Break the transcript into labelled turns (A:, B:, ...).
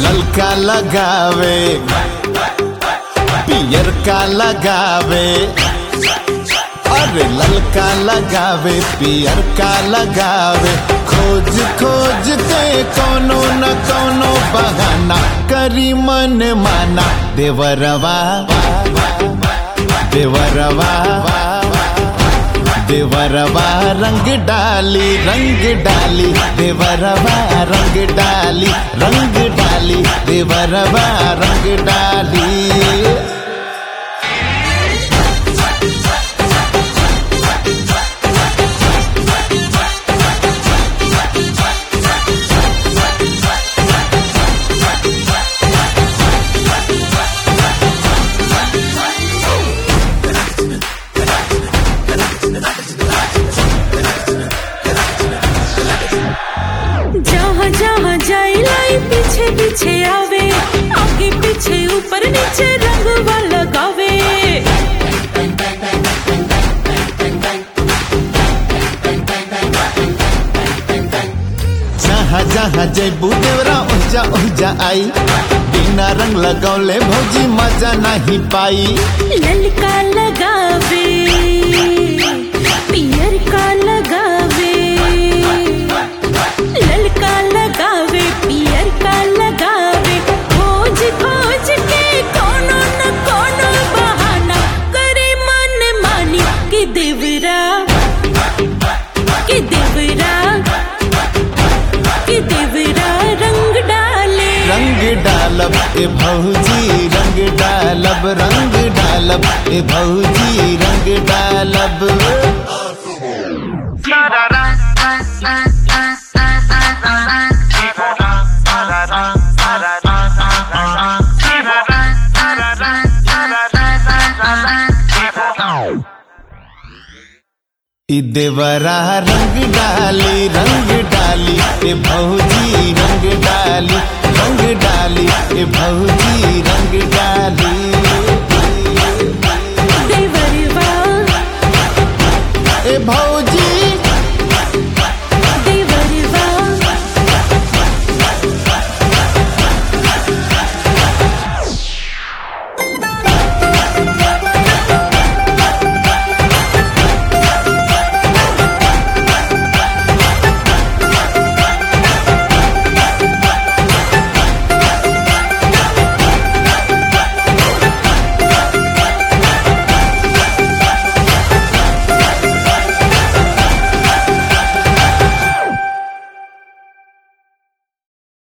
A: ललका लगावे पियर का लगावे अरे ललका लगावे पियर का लगावे खोज खोज के कोनो न कोनो बहाना करी मन माना देवरवा देवरवा देवरवा रंग डाली रंग डाली देवरवा रंग डाली रंग डाली देवरवा रंग डाली
B: जहाँ जहाँ जाए लाई पीछे पीछे आवे आगे पीछे ऊपर नीचे रंगवा लगावे
A: जहाँ जहाँ जैबू देवरा ओजा ओजा आई बिना रंग लगौले भौजी मजा नहीं पाई
B: ललका लगावे पियर का लगावे ललका लगावे पियर का लगावे खोज खोज के कोनो न कोनो बहाना करे मन मानी कि देवरा कि देवरा कि देवरा रंग डाले
A: रंग डालब ए भौजी रंग डालब रंग डालब ए भौजी रंग डालब ई देवरा रंग डाली रंग डाली ए भौजी रंग डाली रंग डाली ए भौजी